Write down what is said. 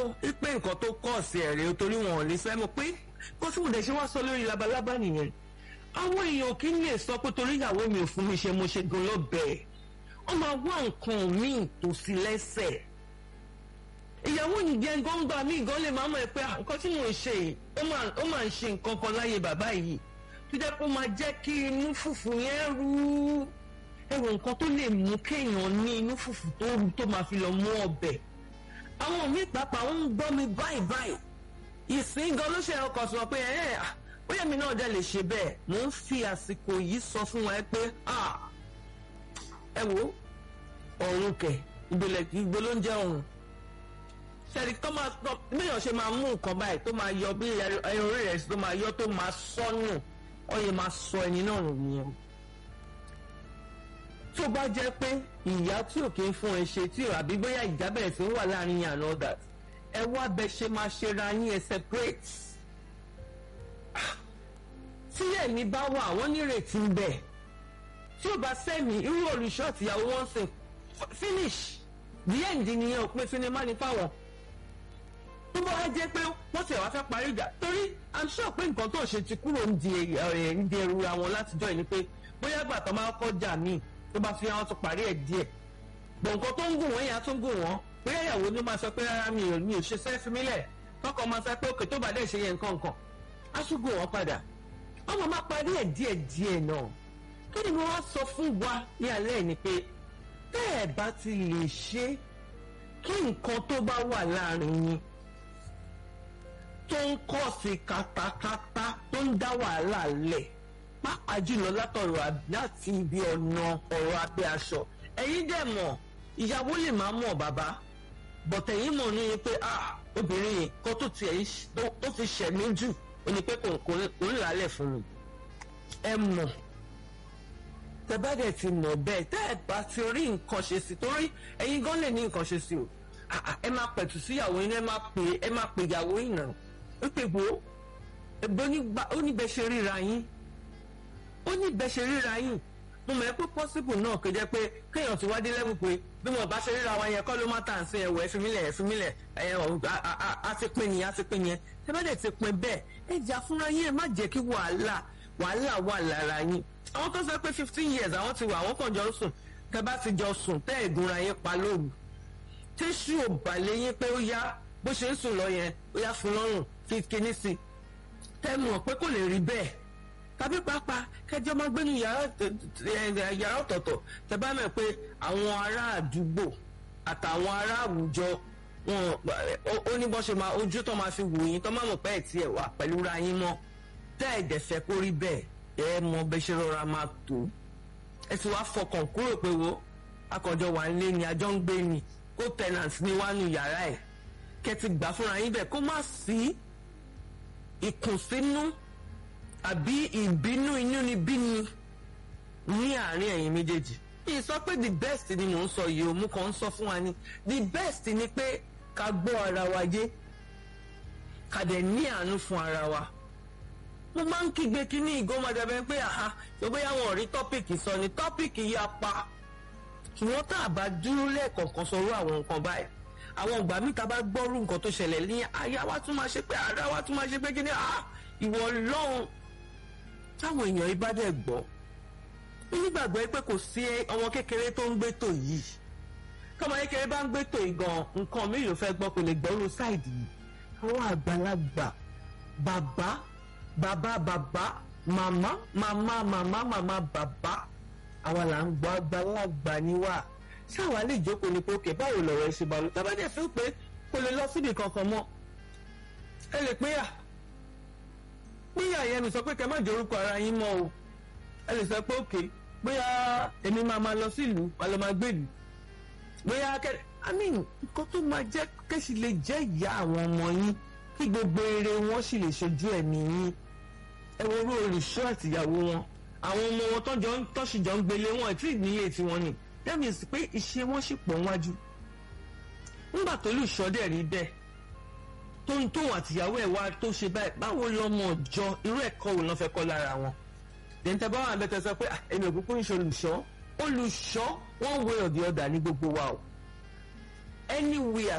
o pé nǹkan tó kọ̀ sí ẹ̀rẹ́ torí wọn ò lè fẹ́ mọ̀ pé kó tí mo dẹ̀ ṣe wá sọ lórí labalábá nìyẹn àwọn èèyàn kì í lè sọ pé torí ìyàwó mi ò fún mi ṣe mo ṣe gan lọ́bẹ̀ẹ́ wọ́n máa wá nǹkan míì tó sí lẹ́sẹ̀ ìyàwó yìí jẹ́ gbọ́ngbà míì gan lè máa mọ̀ ẹ́ pé nǹkan tí mò ń ṣe yìí ó máa ń ṣe nǹkan kan láyé bàbá yìí tó jẹ́ pé ó máa jẹ́ kí inú fùfù yẹn rú ẹ̀rọ nǹkan tó lè mú kéèyàn ní inú fùfù tó rú tó máa fi lọ mú ọbẹ̀ àwọn míì pàápàá ń gbọ́ mi báyìí báyìí ìsìn gan ló ṣe ọkọ̀ sọ pé ẹ̀ bóyá mi náà dẹ̀ lè ṣe bẹ́ẹ̀ mò ń fi àsìkò yìí sọ fún wa pé ẹ wo ọ̀run kẹ̀ ìgbèlè ìgbè ló ń jẹ́ ọ̀run ṣẹ́ni tó máa tọ́ bíyàn ṣe máa mú nǹkan báyìí tó máa yọ bí ẹyọ orí rẹ̀ tó máa yọ tó máa sọ́nù ọyẹ máa sọ ẹni náà nù nìyẹn. tó bá jẹ́ pé ìyá tí ò kí ń fún ẹ ṣe tí ò àbí bóyá ìjà bẹ̀rẹ̀ sí ń wà láàrin yàn náà dà ẹ wá bẹ ṣe máa ṣe ra yín ẹ separate. tí ẹ̀mí bá wà wọ́n nírètí ń bẹ̀ tí ò bá sẹ́mi irú olùṣọ́ àtìyàwó wọn sìn finish the end nìyẹn òpin sinimá ní fáwọn tó bá wá jẹ́ pé wọ́n ti wá fẹ́ parí ìjà torí i'm sure pé nǹkan tó ṣe ti kúrò ń di ń di ẹrù àwọn látijọ́ yìí ni pé bóyá gbà tó máa kọ́ jà míì tó bá fi hàn tó parí ẹ̀ díẹ̀ bọ̀ nǹkan tó ń gùn wọ́n yẹn á tún gùn wọ́n bóyá ìyàwó ló máa sọ pé rárá mi ò mi ò ṣe sẹ́ fi mí lẹ̀ tọkọ máa sọ pé òkè tó bá dẹ̀ ṣe yẹn nǹkan nǹkan á tún gùn wọ́n padà ọmọ máa parí ẹ̀ díẹ̀ díẹ̀ náà kí ni mo wá sọ fún wa ní alẹ́ ni pé tẹ́ ẹ̀ bá ti lè ṣe kí nǹkan tó bá wà láàrin yín tó ń kọ́ sí katakata tó ń dá wàhálà lẹ̀ pàápàá jùlọ látọ̀rọ̀ láti ibi ọ̀nà ọ̀rọ̀ abẹ́ aṣọ ẹ̀yin dẹ̀ mọ̀ ìyàwó lè máa mọ̀ bàbá bọ̀tẹ̀ yín mọ̀ ní pé ah obìnrin yìí kó tó tiẹ̀ tó fi ṣẹ̀ mí jù ó ní pé kò ń lálẹ̀ fún mi ẹ mọ̀ tẹ bá dẹ̀ ti mọ̀ bẹ́ẹ̀ tẹ́ ẹ bá ti rí nǹkan ṣe sí torí ẹ̀yin gan lè ní nǹkan ṣe sí o ẹ máa pẹ̀tù síyàwó yín ẹ máa pè ẹ máa pè ìyàwó yín náà ó pè bò ó ó ní bẹ́ẹ̀ ṣe ríra yín ó ní bẹ́ẹ̀ ṣe ríra yín mo mọ̀ ẹ́ pé possible náà kò jẹ́ pé kéèyàn ti wá dé lẹ́bù pé bí mo bá ṣe ríra wa yẹn kọ́ ló má tà ń sin ẹ̀wọ̀ ẹ̀fínmílẹ̀ ẹ̀fínmílẹ̀ ẹ̀ á ti pín nìyẹn á ti pín yẹn ẹ bá dẹ̀ ti pín bẹ́ẹ̀ ẹ jà fúnra yín ẹ má jẹ́ kí wàhálà wàhálà wà lára yín àwọn tó sọ pé fifteen years àwọn ti wà àwọn kàn jọ ń sùn tẹ bá ti jọ sùn tẹ ìgúnra yín pa lóru tíṣù ò balẹ̀ yín pé ó yá bó ṣe ń sùn lọ yẹn ó yá fún lọ́rùn fi kíní sí tẹ mọ̀ pé kò lè rí bẹ́ẹ̀ tàbí pàápàá kẹjọ máa gbé ní yàrá ọ̀tọ̀ọ̀tọ̀ tẹ bá mọ̀ pé àwọn ará àdúgbò àtàwọn ará àwùjọ wọn ó ní bọ́ ṣe máa ojú tó máa fi wò yín tó máa mọ̀ pé ẹ̀ tiẹ̀ wà pẹ̀lú ra yín mọ́ tẹ́ ẹ̀ dẹ̀ fẹ́ kó rí bẹ́ẹ̀ ẹ mọ bẹ ṣe rọra máa tó ẹ sì wá fọkàn kúrò pé wo akọjọ wà ń lé ni àjọ ń gbé ni kó tenant ní wánu yàrá ẹ kẹ ti gbà fúnra yín bẹ́ẹ̀ kó má sí ìkùnsínú àbí ìbínú inú ni bíni ní àárín ẹ̀yin méjèèjì yìí sọ pé the best ni mò ń sọ yìí o mú kàn ń sọ fún wa ni the best ni pé ká gbọ́ ara wa yé ká dẹ̀ ní àánú fún ara wa mo máa ń kígbe kíní ìgòmọdébẹ pé àhá ṣùgbọ́n àwọn ọ̀rí tọ́pìkì sọ ni tọ́pìkì yà pa ṣùgbọ́n tá a bá dúró lẹ́ẹ̀kọ̀ọ̀kan sọ̀rọ̀ àwọn nǹkan báyìí àwọn ìgbà míì tá a bá gbọ́rú nǹkan tó ṣẹlẹ̀ ní àyà wa tún máa ṣe pé ara wa tún máa ṣe pé kíní àá ìwọ lọ́hùn táwọn èèyàn yìí bá dẹ̀ gbọ́ onígbàgbọ́ pé kò sí ọmọ kékeré tó ń gbé tò yìí tọmọ kékeré bá ń gbé tò yìí gan nǹkan mi ló fẹ́ gbọ́ kò lè gbọ́rú sáìdì yìí àwọn àgbàlagbà bàbá bàbá bàbá màmá màmá màmá màmá bàbá àwa là ń gbọ́ àgbàlagbà ni wá ṣáwa lè jókòó ní pókè báwo lọ̀rọ̀ ẹ ṣe bá lọ tàbá dẹ̀ fi pé kò lè lọ síbi kankan mọ́ ẹ lè pínyà pínyà yẹn mi sọ pé kẹ má jẹ orúkọ ara yín mọ́ o ẹ lè sọ pé òkè bóyá èmi máa ma lọ sílùú máa lọ máa gbèlú bóyá kẹ i mean nǹkan tó máa jẹ́ kẹ́sì lè jẹ́ ìyá àwọn ọmọ yín kí gbogbo eré wọn sì lè ṣojú ẹ̀mí yín ẹ wo orú olùṣọ́ àtìyàwó wọn àwọn ọmọ wọn tọ́jọ́ tọ́síjọ́ ń gbélé wọn tí ìnílé tiwọn ni that means pé iṣẹ́ wọn sì pọ̀ wájú nígbà tó lùṣọ́ dẹ̀ rí bẹ́ẹ̀ tó ń tóun àtìyàwó ẹ̀ wá tó ṣe báyìí báwo lọmọ ọjọ́ irú ẹ̀kọ́ wo ló fẹ́ kọ́ lára wọn dẹ̀ntẹ́ bá wà bẹ́tẹ̀ sọ pé ẹ̀mí òkúkú ń ṣe olùṣọ́ olùṣọ́ one way or the other ní gbogbo wa o anywhere